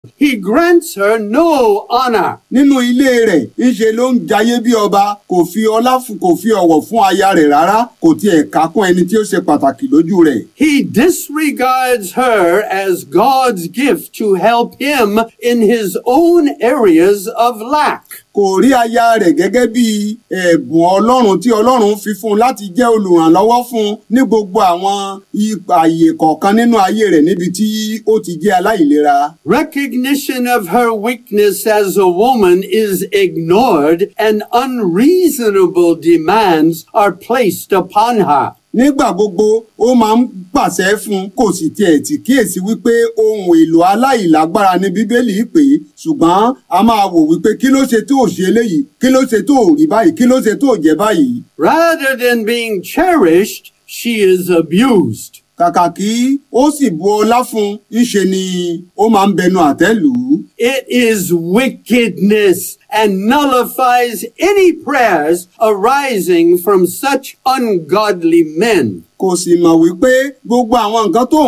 he grants her no honor. nínú ilé rẹ̀ ńṣe ló ń jayé bí ọba kò fi ọlá fún kò fi ọ̀wọ̀ fún aya rẹ̀ rárá kò tiẹ̀ kákún ẹni tí ó ṣe pàtàkì lójú rẹ̀. He disregards her as God's gift to help him in his own areas of lack. kò rí aya rẹ̀ gẹ́gẹ́ bí ẹ̀bùn ọlọ́run tí ọlọ́run fi fún un láti jẹ́ olùrànlọ́wọ́ fún un ní gbogbo àwọn ipa àyè kọ̀ọ̀kan nínú ayé rẹ̀ níbi tí ó ti jẹ́ aláìlera. Recognition of her weakness as a woman is ignored and unreasonable demands are placed upon her. nígbà gbogbo ó máa ń pàṣẹ fún un kò sì tiẹ̀ tí kíyèsí wípé ohun èlò aláìlágbára ní bíbélì pé ṣùgbọ́n a máa wò wípé kí ló ṣe tó ò ṣe eléyìí kí ló ṣe tó ò rí báyìí kí ló ṣe tó ò jẹ́ báyìí. Rather than being cherished, she is abused. kàkà kí ó sì bu ọlá fún un ńṣe ni ó máa ń bẹnu àtẹ́ lù ú. It is wickedness and nullifies any prayers arising from such ungodly men. kò sì mọ̀ wípé gbogbo àwọn nǹkan tó